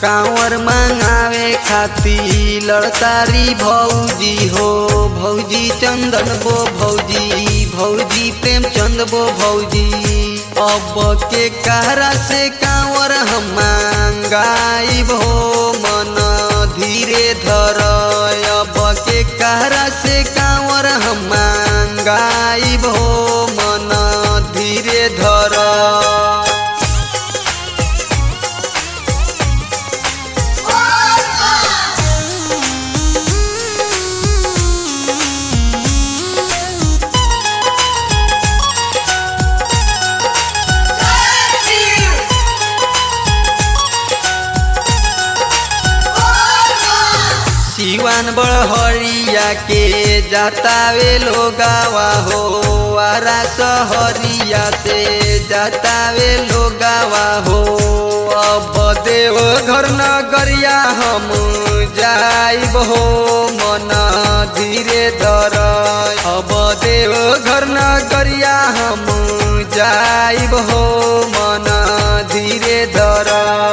कांवर मंगावे खाती लड़तारी भौजी हो भौजी चंदन बो भौजी भौजी प्रेमचंद बो भौजी अब के कहरा से कांवर हम मांगाई हो मन धीरे धर अब के कहरा से कांवर हम मांगाई हो मन धीरे धर सिवान बड़हरिया के जातावे लोगावा हो आरा सहरिया से जातावे लोगावा हो अब देव घर नगरिया हम जाइब हो मन धीरे धर अब देव घर नगरिया हम जाइब हो मन धीरे धर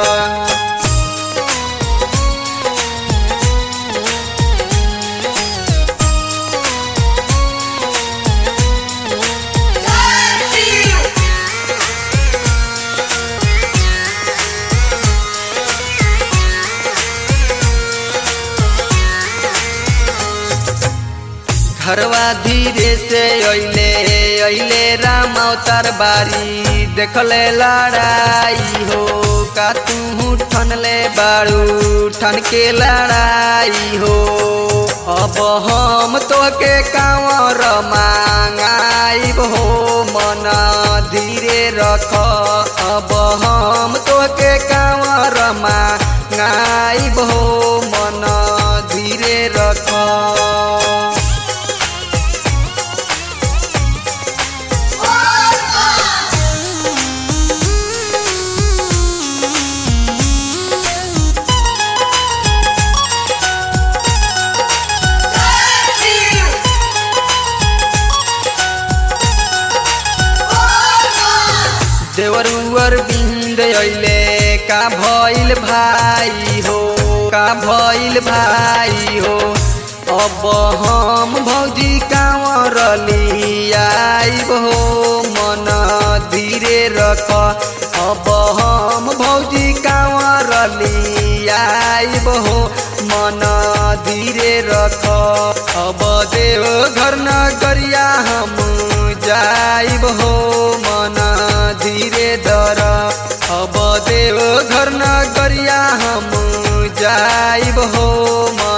घरवा धीरे से अइले अइले राम अवतार बारी देखले लड़ाई हो का तू ठनले बाड़ू ठन के लड़ाई हो अब हम तो के कांवर मांगाई हो मन धीरे रख अब हम तो के कांवर मांगाई हो मन धीरे रख देवरुअर बिंद अइले का भइल भाई हो का भइल भाई हो अब हम भौजी कांवर लियाइब हो मन धीरे रख अब हम भौजी कांवर लियाइब हो मन धीरे रख अब देव घर नगरिया हम जाइब हो मन धीरे दर अब देव घर नगरिया हम जाइब हो मन